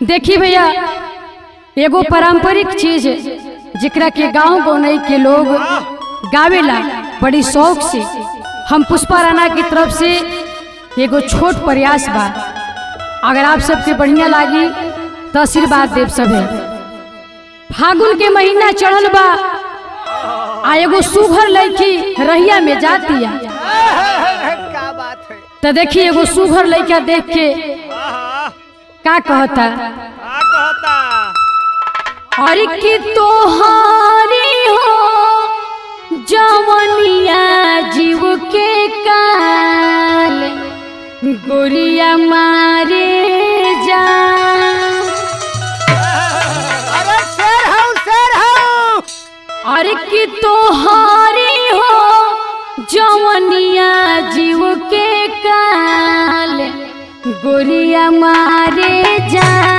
देखी भैया एगो पारंपरिक चीज जेकरा के गांव गौनई के लोग गावेला बड़ी शौक से हम पुष्पा राणा की तरफ से एगो छोट प्रयास बा अगर आप सबके बढ़िया लागी तो आशीर्वाद देव सभे फागुन के महीना चढ़ल बा आ एगो सुघर लड़की रहिया में जातिया क्या बात है तो देखी एगो सुघर लड़का देख के आहा, का कहता का कहता अरे कि तोहारी हो जवनिया जीव के काल गोरिया मारे जा अरे शेर हूँ शेर हूँ अरे कि तोहारी हो जवनिया जीव के काल गोरिया मारे जा